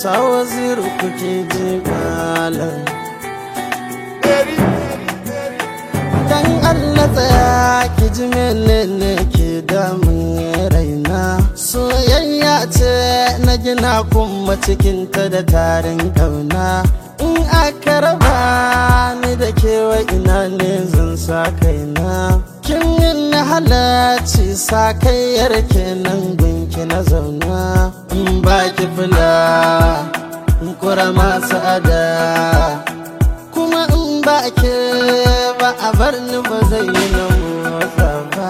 ta waziru kuke ji malam dan Allah tsaya ki ji menene ke damun raina soyayya ce na gina kuma cikinta da tarin kauna in aka raba ni da kewa ina ne zan sa kaina kin yin halarci sa kayyar kenan gunki na zauna in ba ki fula in kura masu ada kuma in ba ke ba a bar ni ba zai yi na motsa ba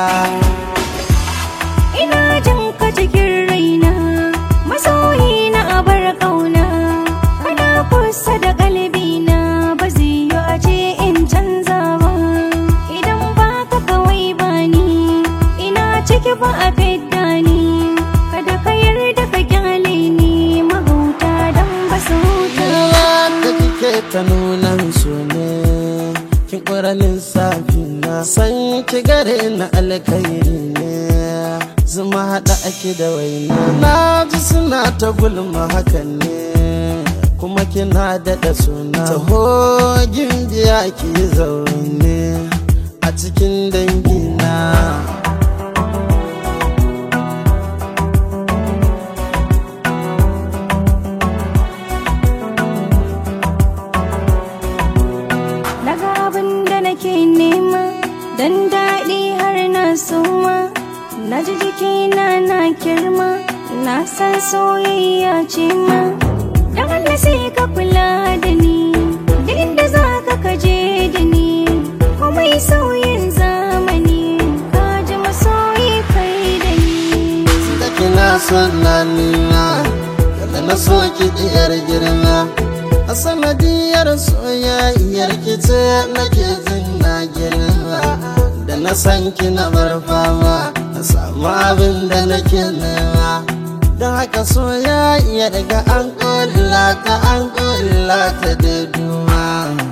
Ina jin ka cikin raina masoyi na abar ƙauna kana kusa da kalbina ba zai yi a ce in canza ba idan ba ka kawai ba ni ina ciki ba a fidda ni kada ka yarda ka kyale ni mahauta don ba su huta da kike ta nunan su ne kin ƙuranin safi na san ki gare na alkhairi ne zuma haɗa ake da waina na ji suna ta gulma hakan ne kuma kina daɗa suna taho gimbiya ki zaune a cikin dangina Daga abin da nake nema dan daɗi har na suma na ji jikina na kirma na san soyayya ce ma dan Allah sai ka kula da ni duk inda za ka kaje da ni komai sauyin zamani ka ji masoyi kai da ni da kina son lalina kada na so ki diyar girma a sanadiyar soyayyar ki ce nake jin na girma da na san ki na bar fama na samu abin da nake nema don haka soyayya daga an kulla ta an kulla ta da duma